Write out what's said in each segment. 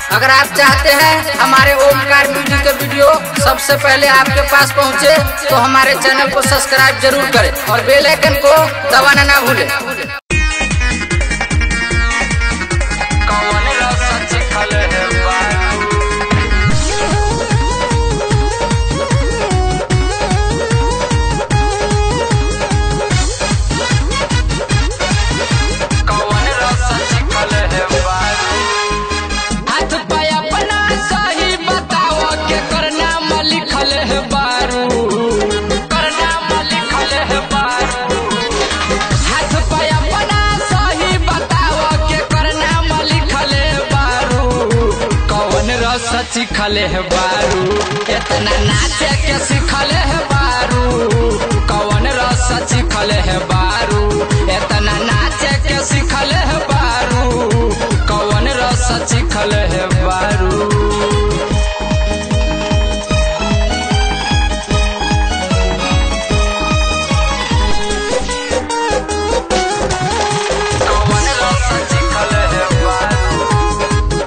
अगर आप चाहते हैं हमारे ओमकार म्यूजिक के वीडियो सबसे पहले आपके पास पहुंचे तो हमारे चैनल को सब्सक्राइब जरूर करें और बेल आइकन को दबाना ना भूलें कौन रस चिखल है बारू कौन रस चिखल है बारू हाथ पे अपना सही बताओ के करना में लिखल है बारू करना में लिखल है बारू हाथ पे अपना सही बताओ के करना में लिखल है बारू कौन रस सिखल है बारू इतना नाचे के सिखल है बारू कौन रस सिखल है बारू इतना नाचे के सिखल है बारू कौन रस सिखल है बारू कौन रस चिखल है बारू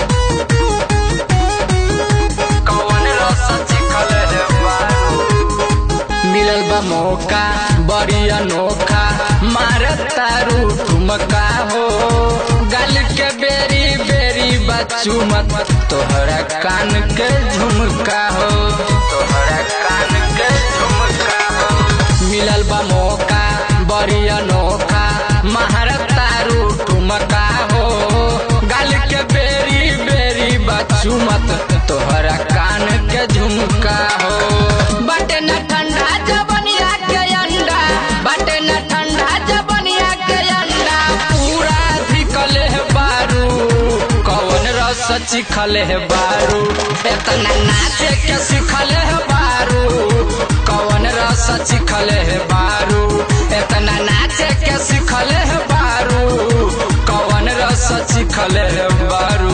कौन रस चिखल है बारू मिलल बा मौका बड़ी अनोखा मार तारू ठुमका हो गल के बेरी बेरी बच्चू मत तोहरा कान के झुमका हो तोहरा कान के झुमका हो मिलल बा मौका बड़ी अनोखा मार तारू ठुमका हो गल के बेरी बेरी बच्चू मत तोहरा कान के झुमका हो बटे न ठंडा जबनिया के अंडा बटे न ठंडा जबनिया के अंडा पूरा धिकल है बारू कौन रस चिखल है बारू इतना नाचे के सिखल है बारू कौन रस चिखल है बारू इतना नाचे के सिखल है बारू कौन रस चिखल है बारू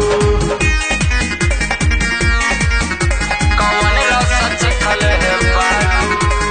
कौन रस चिखल है बारू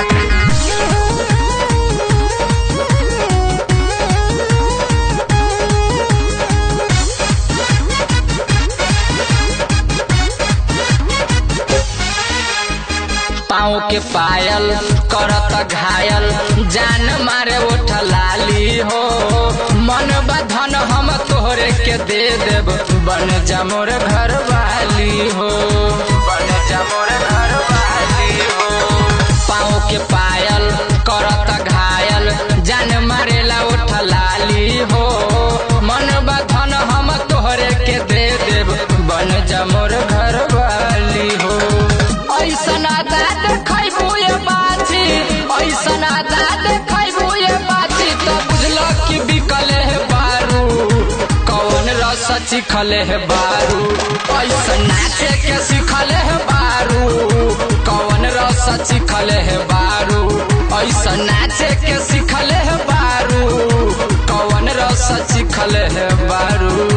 पाँव के पायल करत घायल जान मारे उठ लाली हो मन बधन हम तोहरे के दे देब बन जमोर घर वाली हो बन जा मोर घर वाली हो पाँव के पायल करत घायल जान मारेला उठ लाली हो मन बधन हम तोहरे के दे देब बन जमोर घर वाली हो ऐसन आदा देखैबू ये बाछी ऐसन आदा देखैबू ये बाछी तो बुझल कि बिकल है बारू कौन रस चिखल है बारू ऐसन नाचे के सिखल है बारू कौन रस चिखल है बारू ऐसन नाचे के सिखल है बारू कौन रस चिखल है बारू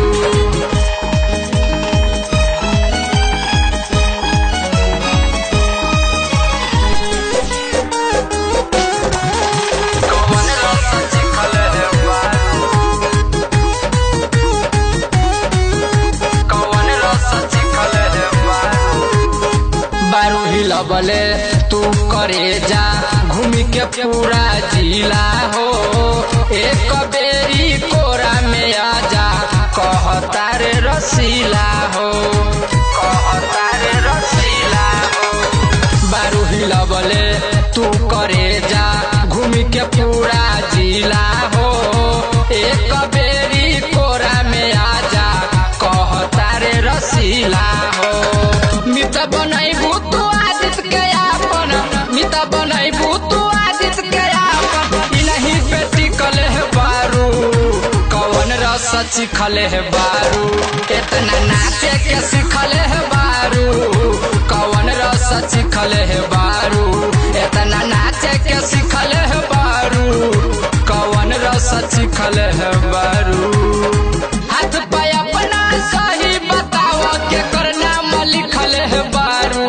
कौन रस चिखल है बारू कौन रस चिखल है बारू बारू हिलबले तू करे जा घूमी के पूरा जिला हो एक बेरी कोरा में आ जा कहता रे रसीला हो कहता रे रसीला हो बारू हिलबले तू करे जा घूमी के पूरा जिला हो एक बेरी कोरा में आ जा कहता रे रसीला हो मित बनैबू तू आदित के आपन मित बनैबू तू आदित के आपन ई नहीं बेटी कले है बारू कौन रस चिखले है बारू इतना नाचे के सिखले है बारू कौन रस चिखले है बारू इतना नाचे के सिखले है बारू कौन रस चिखले है बारू हाथ पे अपना सही बताओ के करना में लिखल है बारू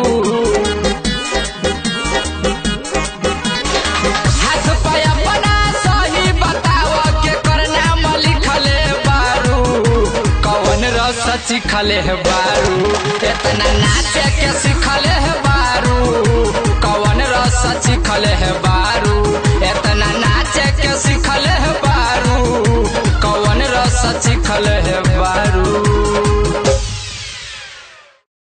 हाथ पे अपना सही बताओ के करना में लिखल है बारू कौन रस चिखल सिखले है बारू इतना नाचे के सिखले है बारू कवन रस सिखले है बारू इतना नाचे के सिखले है बारू कवन रस सिखले है बारू